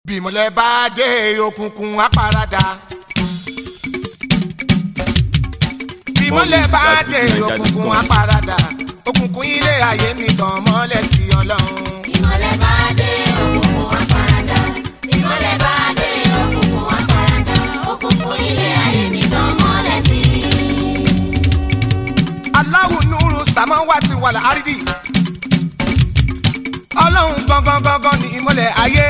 bímọlẹ bá dé òkùnkùn apárádà. bímọlẹ bá dé òkùnkùn apárádà. òkùnkùn ilé ayé mi tàn mọ́lẹ̀ sí ọlọ́run. ìmọ̀lẹ̀ bá dé òkùnkùn wá paradà ìmọ̀lẹ̀ bá dé òkùnkùn wá paradà òkùnkùn ilé ayé mi tàn mọ́lẹ̀ sí i. aláwù nùrù sàmọ́wátì wàlà àrídì. ọlọ́run gangan gangan ni ìmọ̀lẹ̀ ayé.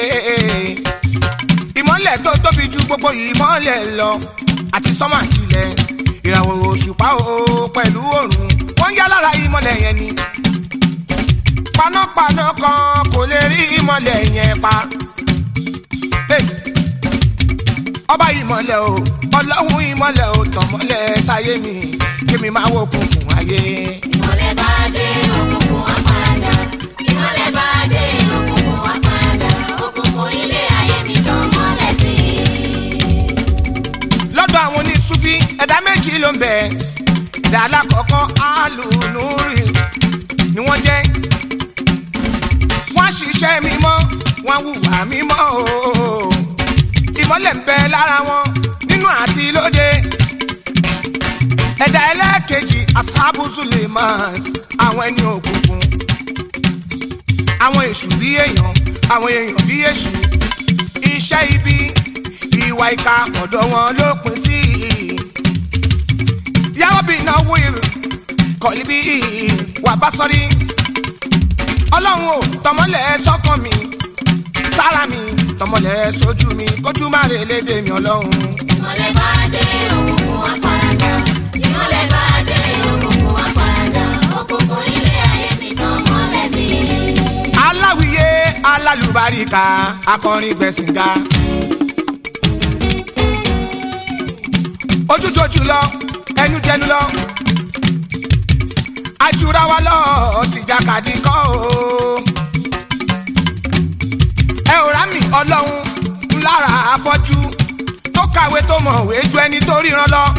ìmọ̀lẹ̀ tó tóbi ju gbogbo ìmọ̀lẹ̀ lọ àti sọ́mà tilẹ̀ ìràwọ̀ òṣùpá o pẹ̀lú òrùn wọ́n yá lára ìmọ̀lẹ̀ yẹn ni. panápaná kan kò lè rí ìmọ̀lẹ̀ yẹn pa. Hey! ọba ìmọ̀lẹ̀ o ọlọ́run ìmọ̀lẹ̀ o tọ̀mọ́lẹ̀ sáyé mi kémi máa wo òkùnkùn ayé. ìmọ̀lẹ̀ bá dé òkùnkùn wá paradà ìmọ̀lẹ̀ bá dé òkùnkùn wá paradà òkùnkùn ilé ayé mi tàn mọ́lẹ̀ sí i. lọ́dọ̀ àwọn oníṣúfí ẹ̀dá méjì ló ń bẹ ẹ̀dá alákọ̀ọ́kọ́ alùnúrì ni wọ́n jẹ́ wọ́n ṣiṣẹ́ mímọ́ wọ́n hùwà mímọ́ o ìmọ́lẹ̀ ń bẹ lára wọn nínú àti lóde ẹ̀dá ẹlẹ́ẹ̀kejì asábù suleiman àwọn ẹni òkùnkùn àwọn èṣù bí èèyàn àwọn èèyàn bí èṣù iṣẹ́ ibi ìwà ìka ọ̀dọ̀ wọn ló pin sí yàrá bí náwó kọ̀lí bí wà bá sọ́rí ọlọ́run ò tọmọlẹ̀ sọ́kàn mi sára mi tọmọlẹ̀ sójú mi kójú má rè lédè mi ọlọ́run. ìmọ̀lẹ̀ bá dé òkùnkùn wá paradà ìmọ̀lẹ̀ bá dé òkùnkùn wá paradà òkùnkùn ilé ayé mi tàn mọ́lẹ̀ sí i. aláwìyé alálùbáríkà akọrin gbẹ̀sìngà. ojújojú lọ ẹnu jẹnu lọ ajura wa lọ tìjàkadì kọ́ o. ẹ ò rá mi ọlọ́run ńlára afọ́jú tó kàwé tó mọ̀wé ju ẹni tó ríran lọ.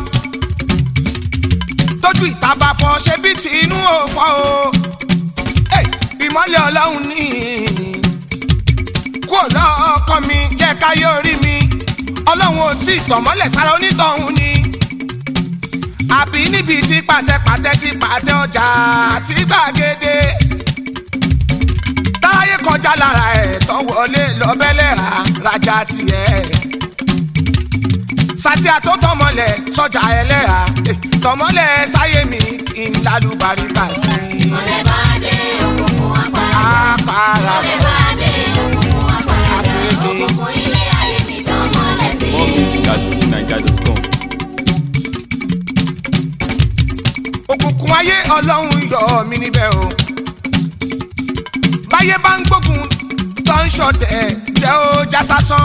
tójú ìta bá fọ ṣe bí ti inú ò fọ́ o. Hey, ìmọ̀lẹ̀ ọlọ́run ní kúrò lọ́kàn mi jẹ́ káyé orí mi ọlọ́run ò tí ì tọ̀mọ́lẹ̀ sára onítọ̀hún ni àbí níbi tí pàtẹ́pàtẹ́ ti pàtẹ́ ọjà sí gbàgede táyé kọjá lára ẹ̀ tán wọlé lọ́bẹ̀lẹ̀ rà rajà tiẹ̀ sátìá tó tọmọlẹ̀ sọjà ẹlẹ́ra tọmọlẹ̀ sáyé mi kí n lálùbáríkà sí i ìmọ̀lẹ̀ bá dé òkùnkùn wá paradà àpárá ìmọ̀lẹ̀ bá dé òkùnkùn wá paradà òkùnkùn ilé ayé mi tàn mọ́lẹ̀ sí More i. music at fujininja.com. òkùnkùn ayé ọlọ́run yọ mí níbẹ̀ o. báyé bá ń gbógun tó ń ṣọ̀tẹ̀ jẹ́ ó já sásán.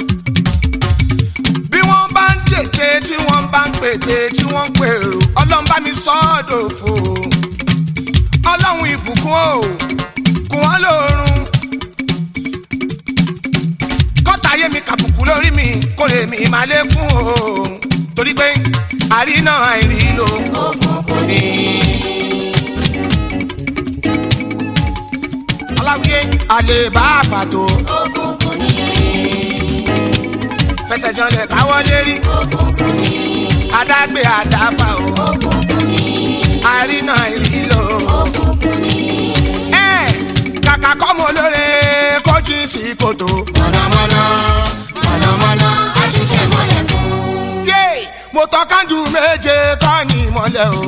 bí wọ́n bá ń dèké tí wọ́n bá ń pète tí wọ́n ń pèrò ọlọ́run bá mi sọ ọ́ dòfo. ọlọ́run ìbùkún o kùn wọ́n lóorun. kọ́tà ayé mi kàbùkù lórí mi kórè mi máa lékún o. torí pé àríná àìrí lò òkùnkùn ni aláwíyé àlèbá àfàtò òkùnkùn ni fẹsẹ̀jọlẹ̀ káwọ́ lérí òkùnkùn ni adágbé àdáfà o òkùnkùn ni àrínà ìrìlò. òkùnkùn ni ẹ kàkà kọ́mọ lóore kójú sí kòtò. mọ̀nàmọ́ná mọ̀nàmọ́ná àṣìṣe mọ́lẹ̀ fún. yé mo tọ́ kándù méje kọ́ ní ìmọ̀lẹ̀ o.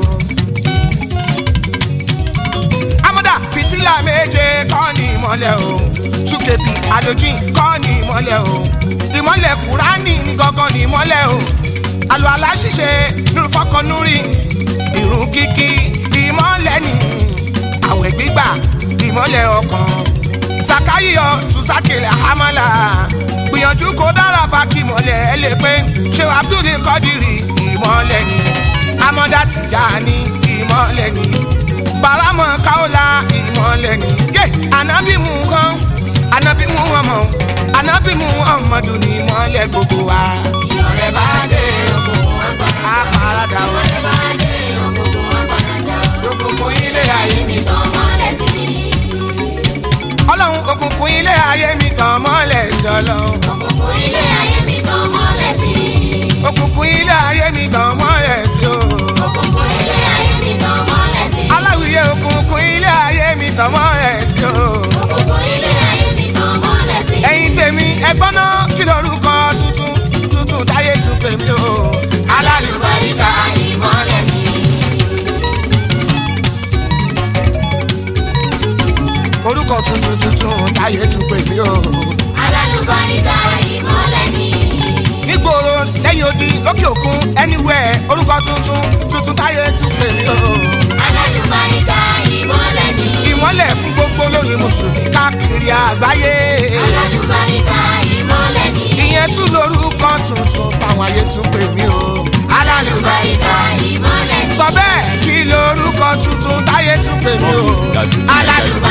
amọ̀dà fìtílà méje kọ́ ní ìmọ̀lẹ̀ o. túkèbí àlòjìn kọ́ ní ìmọ̀lẹ̀ o. ìmọ̀lẹ̀ kúránì ní gangan ní ìmọ̀lẹ̀ o. àlọ́ aláṣìṣe nínú fọkànnúrí ìrun kíkí ìmọ̀lẹ̀ ní àwẹ̀ gbígbà ìmọ̀lẹ̀ ọkàn sàkáyíyọ tùsàkìlẹ̀ àhámọ́là gbìyànjú kó dára fàkì mọ́lẹ̀ ẹ lè pé ṣé abdul kọ́dìrì ìmọ̀lẹ̀ ni amọ̀dá tìjàní ìmọ̀lẹ̀ ni baramọ̀ káwọ́lá ìmọ̀lẹ̀ ni yé ànábì mú kan ànábì mú ọmọ ànábì mú ọmọdù ní ìmọ̀lẹ̀ gbogbo wa. ìmọ̀lẹ̀ bá dé òkùnkùn wá paradà. àpàràdà wọn ìmọ̀lẹ̀ bá dé òkùnkùn wá paradà. lókùnkùn ilé ayé mi. mi tàn mọ́lẹ̀ sí i. ọlọ́run òkùnkùn ilé ayé mi tàn mọ́lẹ̀ sọ ọlọ́run. òkùnkùn ilé ayé mi tàn mọ́lẹ̀ sí i. òkùnkùn ilé ayé mi tàn mọ́lẹ̀ sí o. òkùnkùn ilé ayé mi tàn mọ́lẹ̀ sí i. aláwìyé òkùnkùn ilé ayé mi tàn mọ́lẹ̀ sí o. òkùnkùn ilé ayé mi tàn mọ́lẹ̀ sí i. ẹ̀yin tèmi ẹgbọ́n náà kí lorúkọ tuntun tuntun táyé tún pè mí o. alálùbáríkà ìmọ́lẹ̀ ni. orúkọ tuntun tuntun táyé tún pè mí o. alálùbáríkà ìmọ́lẹ̀ ni. nígboro lẹ́yìn odi lókè òkun anywhere orúkọ tuntun tuntun táyé tún pè mí o. alálùbáríkà ìmọ́lẹ̀ ni. ìmọ́lẹ̀ fún gbogbo lórí mùsùlùmí káàkiri àgbáyé. alálùbáríkà ìmọ́lẹ̀ ni. ìyẹn tún lorúkọ tuntun táwọn ayé tún pè mí o. alálùbáríkà ìmọ́lẹ̀ ni. sọ bẹ́ẹ̀ kí lorúkọ tuntun táyé tún pè mí o. Dájú. alálùbáríkà